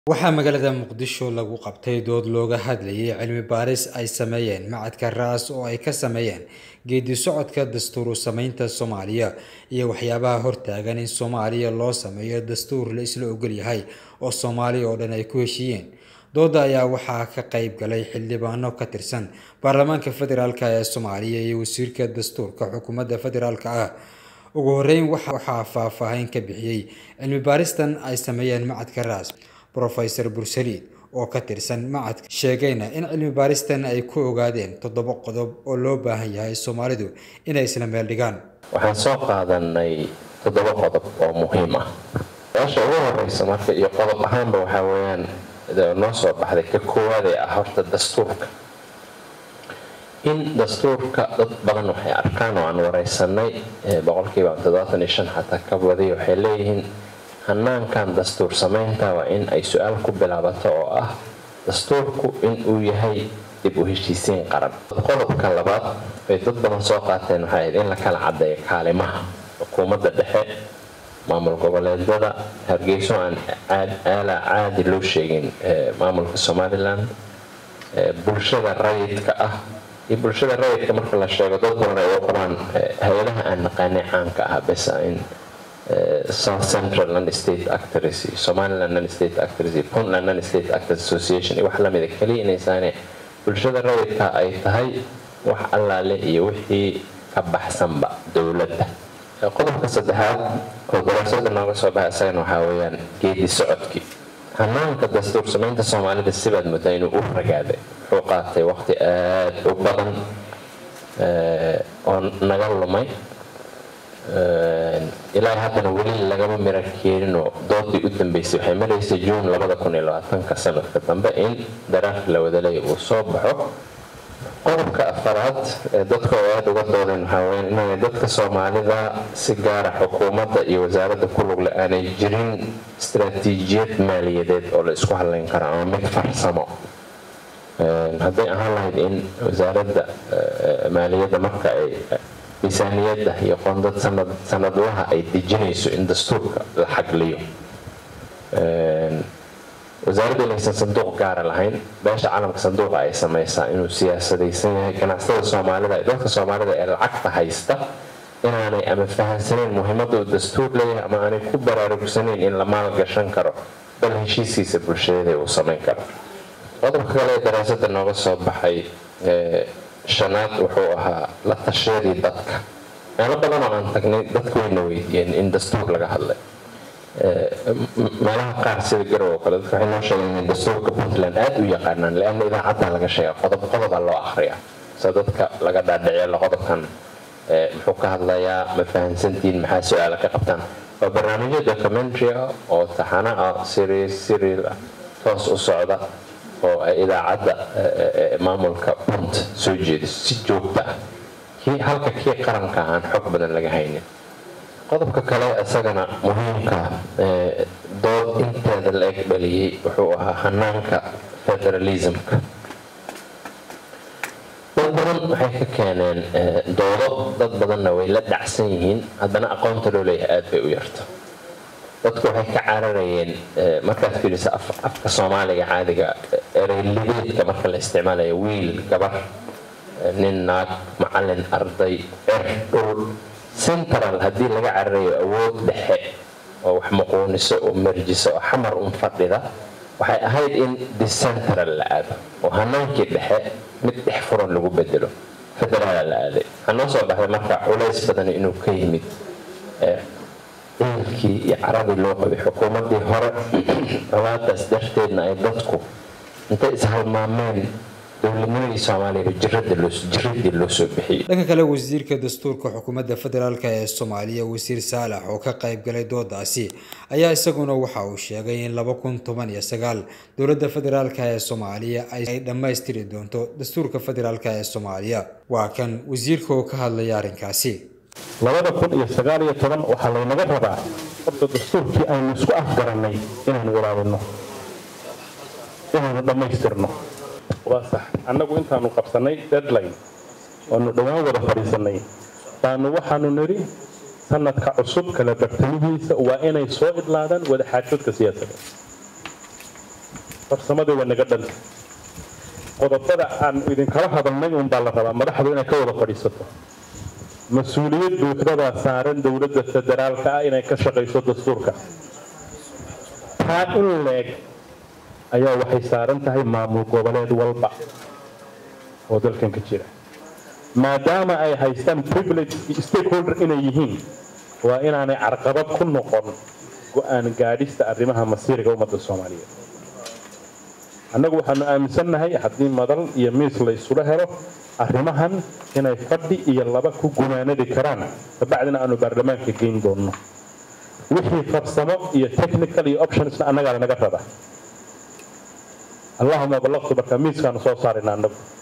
waxaa magaalada muqdisho lagu qabtay dood looga hadlayay cilmi baaris ay sameeyeen macadka raas oo ay ka sameeyeen geedi socodka dastuur samaynta soomaaliya iyo waxyaabaha hortaagan in soomaaliya loo sameeyo dastuur la isla ogol yahay oo soomaaliya oo dhan ay ku heshiiyeen dooda ayaa waxaa ka qayb galay xildhibaano ka tirsan baarlamaanka federaalk ee soomaaliya iyo wasiirka dastuurka xukuumadda federaalk ah ugu horeyn waxaa faahfaahin ka bixiyey cilmi baaristan ay sameeyeen macadka raas rofeor bursaliid oo ka tirsan macadka sheegayna in cilmi baaristan ay ku ogaadeen toddoba qodob oo loo baahan yahay soomaalidu inay isla meel dhigaan waxaan soo qaadanay toddoba qodob oo muhiim ah meesha ugu horeysa marka iyo qodob ahaanba waxaa weyaan noo soo baxday ka koowaad ee ah horta dastuurka in dastuurka dad badan waxay arkaan oo aan wareysanay boqolkiiba toddobaatan iyo shan xataa ka badiy waxay leeyihiin hanaankan dastuur samaynta waa in ay su-aal ku bilaabato oo ah dastuurku in uu yahay dib u heshiisiin qaran qodobka labaad ay dad badan soo qaateen waxay ahayd in la kala cadeeyo kaalimaha xukuumadda dhexe maamul goboleedyada hargeyso aan aala caadi loo sheegin maamulka somalilan bulshada rayidka ah iyo bulshada rayidka marka la sheego dad badan ay u qabaan hay-adaha aan naqaanay caanka ah besa in south central non state actors iyo somaliland non state actors iyo puntland non state actors association iyo wax lamida kaliya inaysaane bulshada rayidka ay tahay wax allaale iyo wixii ka baxsanba dowladda qodobka saddexaad oo daraasada nooga soo baxa isagana waxaa weyaan geedi socodkii hanaanka dastuur samaynta soomaalida sibaad muddaa inuu u ragaaday wuxuu qaatay waqti aada u badan oo naga lumay ilaa haddana weli lagama mira keeninoo doodii u dambeysay waxay maraysay juun ka sanadka dambe in daraafka la wadaleeya uu soo baxo qodobka afaraad ee dadka oo aada uga doodeen waxaa weya inaanay dadka soomaalida si gaara xukuumadda iyo wasaaradda ku lugle aanay jirin istaraatiijiyad maaliyadeed oo la isku hadlayn karo ama mid farsamo hadday ahaan lahayd in wasaaradda maaliyadda marka ay miisaaniyadda iyo qoondad sanadlaha ay dejinayso in dastuurka la xagliyo wasaaradda inaysan sanduuq gaara lahayn beesha calamka sanduuqa ay samaysaa inuu siyaasadaysan yahay ganacsatada soomaalida ee dadka soomaalida ee lacagta haysta inaanay ama fahamsanayn muhiimadda uu dastuur leeyahay ama aanay ku baraarugsanayn in la maalgashan karo bal heshiiskiisa bulshadeeda uu samayn karo qodobka kale ee daraasada nooga soo baxay shanaad wuxuu ahaa la tashiyadii dadka meelo badan oo aan tagnay dadka wayna weydiiyeen in dastuur laga hadlay meelaha qaar sida garow oo kale dadka waxay noo sheegeen in dastuurka puntland aada u yaqaanaan leanna idaacadda laga sheega qodob qodoba loo akhriya se dadka laga dhaadhiciyo qodobkan muxuu ka hadlayaa ma fahamsantiin maxaa su-aala ka qabtaan waa barnaamijyo documentary ah oo taxana ah siriil ah toos u socda oo ay idaacadda maamulka punt soo jeediso si joogta ah halka kii qaranka aan xog badan laga haynin qodobka kale isagana muhiimka dood inteeda la eg dhaliyey wuxuu ahaa hanaanka federalismka dad badan waxay ka keeneen doodo dad badanna way la dhacsan yihiin haddana aqoonta loo leeyahay aada bay u yarto dadku waxay ka cararayeen markaad fiiriso afka soomaaliga caadiga ereylibeedka marka la isticmaalayo wiil gabar nin naag macalin arday cer dhul central haddii laga cararayo awood dhexe oo wax muquuniso oo merjiso oo xamar un fadhida waxay ahayd in decentral la aado oo hanaankii dhexe mid dhex furan lagu bedelo federaala la aaday waxaa noo soo baxday marka culays badan inuu ka yimid ciilkii iyo caradii loo qabay xukuumaddii hore dhawaadaas darteedna ay dadku intay ishalmaameen dowladnimadii soomaaliyaba jiradii loo soo bixiyey dhanka kale wasiirka dastuurka xukuumadda federaalk ee soomaaliya wasiir saalax oo ka qayb galay doodaasi ayaa isaguna waxa uu sheegay in laba kun toban iyo sagaal dowladda federaalk ee soomaaliya ay dhammaystiri doonto dastuurka federaalk ee soomaaliya waa kan wasiirka oo ka hadlaya arrinkaasi labada kun iyo sagaal iyo toban waxaa laynaga rabaa horta dastuurkii aynu isku afgarannay inaanu walaabino inaanu dhammaystirno waa sax annagu intaanu qabsannay deadline oanu dhowaan wada fadhiisannay baanu waxaanu nidhi sanadka cusub kala bartamihiisa waa inay soo idlaadaan wada xaajoodka siyaasadda farsamadii waa naga dhanta qodobada aan idinkala hadalnay uunbaa la rabaa madaxdu inay ka wada fadhiisato mas-uuliyad buuxdadaa saaran dowladda federaalka ah inay ka shaqayso dastuurka taa in leeg ayaa waxay saaran tahay maamul goboleed walba oo dalkan ka jira maadaama ay haystaan privilege stakeholder inay yihiin waa inaanay carqabad ku noqon go-aan gaadhista arrimaha masiiriga ummadda soomaaliyeed annagu waxaanu aaminsannahay haddii madal iyo miis la isula helo arrimahan inay fadhi iyo laba ku gumaanadi karaan kabacdina aanu baarlamaanka geyn doonno wixii farsamo iyo technical iyo optionsna annagaa lanaga raba allahuma ballaqtu marka miiskaanu soo saarayna annagu